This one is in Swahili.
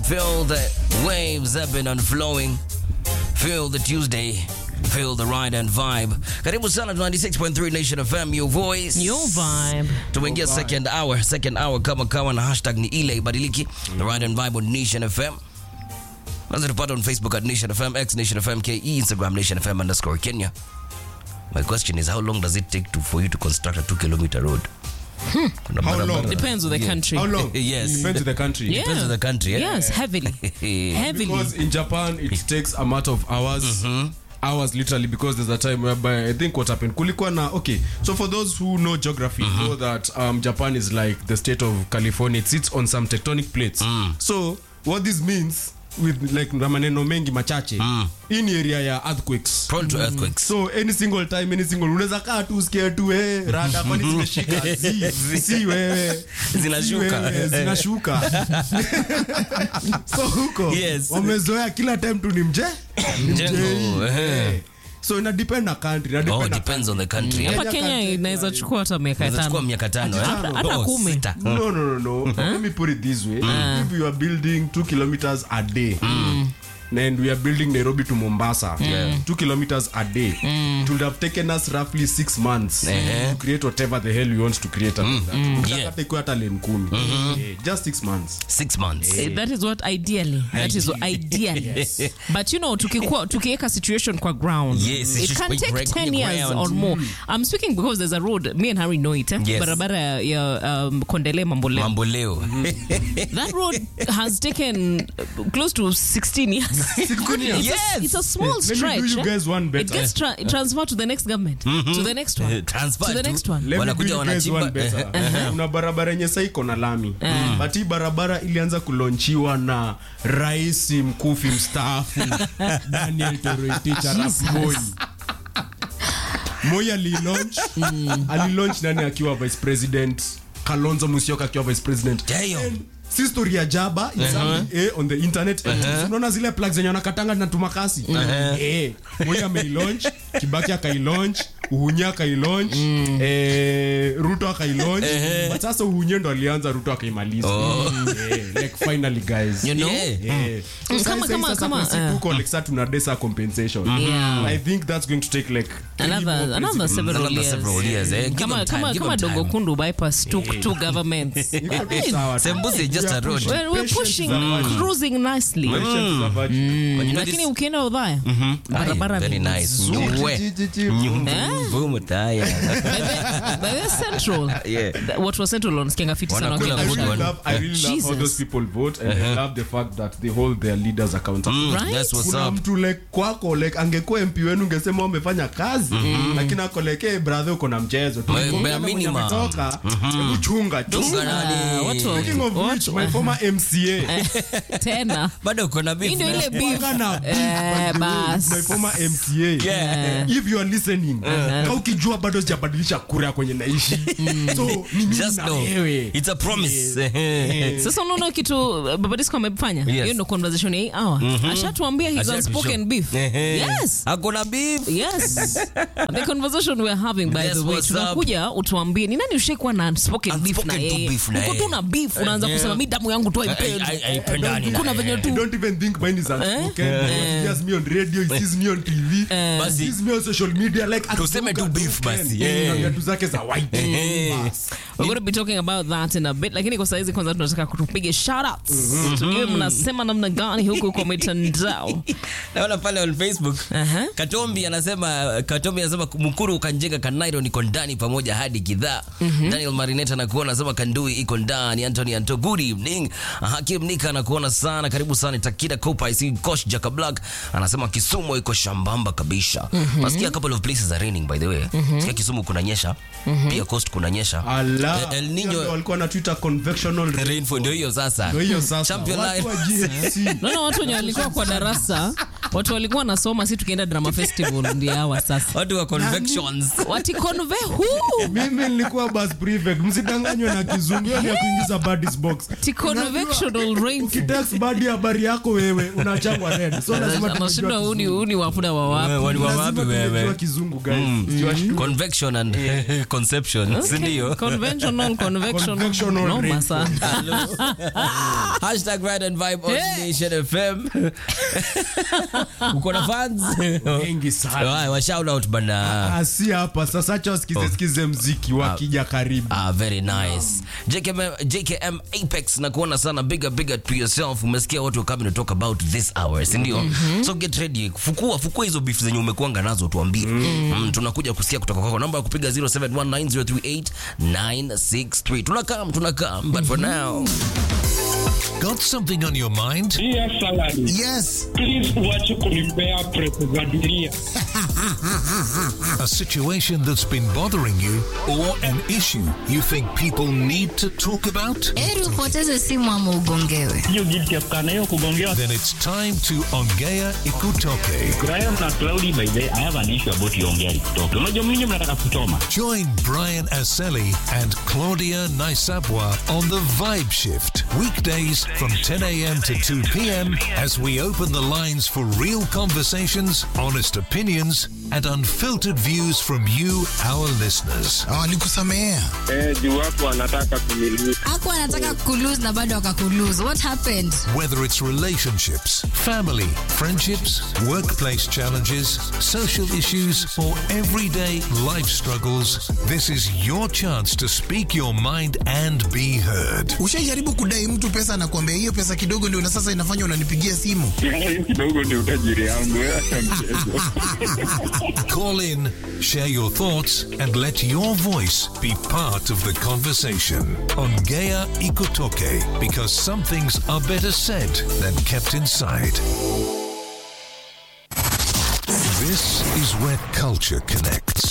Feel the waves ebbing and flowing. Feel the Tuesday. Feel the ride and vibe. Karibu sana 96.3 Nation FM, your voice. Your vibe. Tumeingia second hour, second hour kama kawa na hashtag ni ile ibadiliki. The ride and vibe on Nation FM. Unaweza tupata on Facebook at Nation FM, X Nation FM, KE, Instagram Nation FM underscore Kenya. My question is how long does it take to, for you to construct a two kilometer road? Kuna How barabara- long? Depends on the Yeah. country. How long? Yes. Depends on the country. Yeah. Depends on the country, eh? Yes, heavily. heavily. Because in Japan, it takes a matter of hours. Hours literally because there's a time whereby I think what happened kulikuwa na okay so for those who know geography know that um, Japan is like the state of California it sits on some tectonic plates so what this means with like na maneno mengi machache hii ni area ya earthquakes Prone to earthquakes. so any single time any single unaweza kaa tu usikie tu eh rada kwani zimeshika si si wewe Zinashuka. Si wewe, zinashuka so huko Yes. wamezoea kila time tu ni mje ni Mjengo, mjei. eh. Eh. so ina depend na country ina Oh, depend na depends on the country. eh? hapa Kenya kenya country, inaweza yeah. chukua hata miaka Inaweza chukua tano miaka tano, eh? Hata- hata Oh, kumi. sita. no no no no let me put it this way if you are building two kilometers a day and we are building nairobi to mombasa two kilometers a day it would have taken us roughly six months Eh. to create whatever the hell we want to create after that. Ukitaka Yeah. hata ikuwe hata lane kumi Eh, just six months Six months. Eh, that is what ideally that is what ideally but you know tukikuwa tukiweka situation kwa ground Yes, it's it just can break- take break 10 the years ground. or more i'm speaking because there's a road me and harry know it eh? Yes. barabara ya, ya um, kondele mamboleo Mambo leo. that road has taken uh, close to 16 years it's, Yes. a, it's a small Let me do stretch you eh? guys one it better. gets tra- transferred to the next government to the next one Transfer to the tu. next one Let me do Wanakuja you guys wanachimba. one better. kuna barabara yenye saa iko na lami but hii barabara ilianza kulonchiwa na rais mkufi mstaafu daniel toroitich arap moi moi alilaunch alilaunch nani akiwa vice president kalonzo musyoka akiwa vice president Damn. si story ya jaba it's something, eh, on the internet unaona zile plug zenye wanakatanga zinatuma kasi eh, moi ameilaunch kibaki akailaunch uhunye akailaunch eh, ruto akailaunch but sasa uhunye ndo alianza ruto akaimaliza eh, like finally guys You know? Yeah. Eh. So Mm, sasa kama- sasa kama- sasa kama, kwa siku eh. huko, like, sasa tuna desa compensation Yeah. i think that's going to take like three another more another presidents. several Another years. several years, eh? Give kama them time, kama give kama them dogo time. kundu bypass two, two governments Iko tu I mean, sawa tu. Sembusi is just We a are road. pushing. we're, we're Patience pushing is a virtue. cruising nicely Patience is a virtue. When you know lakini this- ukienda udhaya Aye, barabara very ni nice. nzuri. Nyuwe. Nyumbu, Eh? vumu, taya. By the- by the central Yeah. Th- what was central on fiti sana Wanakula wakienda good I shamba. really one. love, I really love how Jesus. those people vote and I love the fact that they hold their leaders accountable. Right? That's what's kuna up. mtu like kwako like angekuwa mp wenu ungesema umefanya kazi lakini ako like hey, brother uko na mchezo Tu- Bare- bare Ukiona mwenye minimum. ametoka, hebu chunga tu. Chunga nani? Ah, watu wa- Speaking of which, watu- my former mca tena bado uko na beef Hii ndio na- ile beef. Wanga na beef, Eh, by the way, bas. my former mca Yeah. if you are listening ka ukijua bado sijabadilisha kura kwenye naishi so ni mimi Just na know. wewe It's a promise. sasa unaona kitu uh, babadisco amefanya Yes. hiyo ndo conversation ya hii hour ashatuambia his Ashatu unspoken show. beef Ehe. yes Hakuna beef. yes the conversation we're having by That's the way what's up. tunakuja utuambie ni nani ushaikuwa na unspoken beef na Unspoken tu yeye beef na uko yeye. tu na beef unaanza Yeah. kusema mi damu yangu tu haipendi Ai- ai- haipendani na kuna yeye. venye I tu don't even think mine is unspoken. He hears me on radio, he sees me on TV, he Basi. sees me on social media. Like, Tuseme tu akivuka beef tu basi, Ken, yeah. na viatu zake za white. Bas. We're going to be talking about that in a bit lakini kwa saizi kwanza tunataka kutupiga shoutouts tujue mnasema namna gani huku kwa mitandao naona pale on facebook Aha. katombi anasema katombi anasema mkuru ukanjenga kanairo niko ndani pamoja hadi kidhaa daniel marineta anakuona anasema kandui iko ndani antony anto good evening hakim nika anakuona sana karibu sana takida copa isi kosh jaka black anasema kisumu iko shambamba kabisa nasikia a couple of places are raining by the way sikia kisumu kunanyesha pia coast kunanyesha Ala. Eh, El Hiyo Nino- ndio walikuwa na Twitter convectional rain. rainfall ndio hiyo sasa Ndio hiyo sasa. Champion Watu wa line. GFC. naona watu wenye walikuwa kwa darasa watu walikuwa nasoma si tukienda drama festival ndio hawa sasa watu wa convections wati conve huu mimi nilikuwa bus prefect msidanganywe na kizungu hiyo ni ya kuingiza buddies box ti convectional rainfall ukitext badi habari yako wewe unachangwa red so lazima anashindwa tumejua huni huni wafuna wa Wewe, wapi wani wa lazima wapi tumejua wewe kizungu guys Siwashtuki. convection and conception si ndio Convention conventional convectional Convectional noma rainfall. sana Hashtag Ride and Vibe on Hey. Nation FM. Uko na fans? Wengi sana. Wai, wa shout out bana. Ah, si hapa sasa acha wasikize sikize mziki wakija karibu Ah, very nice. JKM, JKM Apex na kuona sana bigger bigger to yourself. Umesikia watu coming to talk about this hour, si ndio? So get ready. Fukua fukua hizo beef zenye umekuanga nazo tuambie. Mm, tunakuja kusikia kutoka kwako. Namba ya kupiga 0719038963. Tunakam, tunakam. But for now, Got something on your mind? Dear salary, Yes. please uache kunipea press za dunia. A situation that's been bothering you or an issue you think people need to talk about? Heri upoteze simu ama ugongewe. Hiyo guilty ya kukaa na hiyo kugongewa. Then it's time to Ongea Ikutoke. Graham na Cloudy by the way, I have an issue about Yongea kutoka. Unajua mimi mnataka kuchoma. Join Brian Aseli and Claudia Naisabwa on the Vibe Shift. Weekdays from 10 a.m. to 2 p.m. as we open the lines for real conversations, honest opinions, and unfiltered views from you, our listeners. Walikusamehea. Eh, juu watu wanataka kumiliki. Hakuwa anataka kulose na bado akakulose. What happened? Whether it's relationships, family, friendships, workplace challenges, social issues, or everyday life struggles, this is your chance to speak your mind and be heard. Ushaijaribu kudai mtu pesa na kuambia hiyo pesa kidogo ndio na sasa inafanya unanipigia simu. Hiyo kidogo ndio utajiri yangu. Wewe acha mchezo. Call in, share your thoughts, and let your voice be part of the conversation on Gaia Ikotoke because some things are better said than kept inside. This is where culture connects.